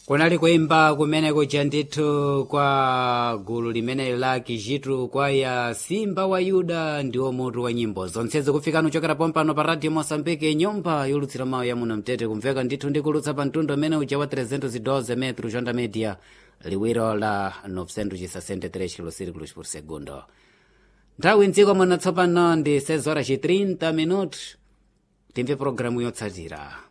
kunali kuimba kumeneko cha ndithu kwa gulu limeneli la kijitu kwaya simba wa yuda ndiwo mutu wa nyimbo zonsezi kufikana uchokera pompano pa radio mosambike nyumba yolutsira mawu ya muno mtete kumveka ndithu ndikulutsa pa mtundu umene uja wa 312 metro jonda media liwiro la 963 kilosirikulos por segundo nthawi mdziko muno tsopano ndi 6 horas 30 minutos timve programu yotsatira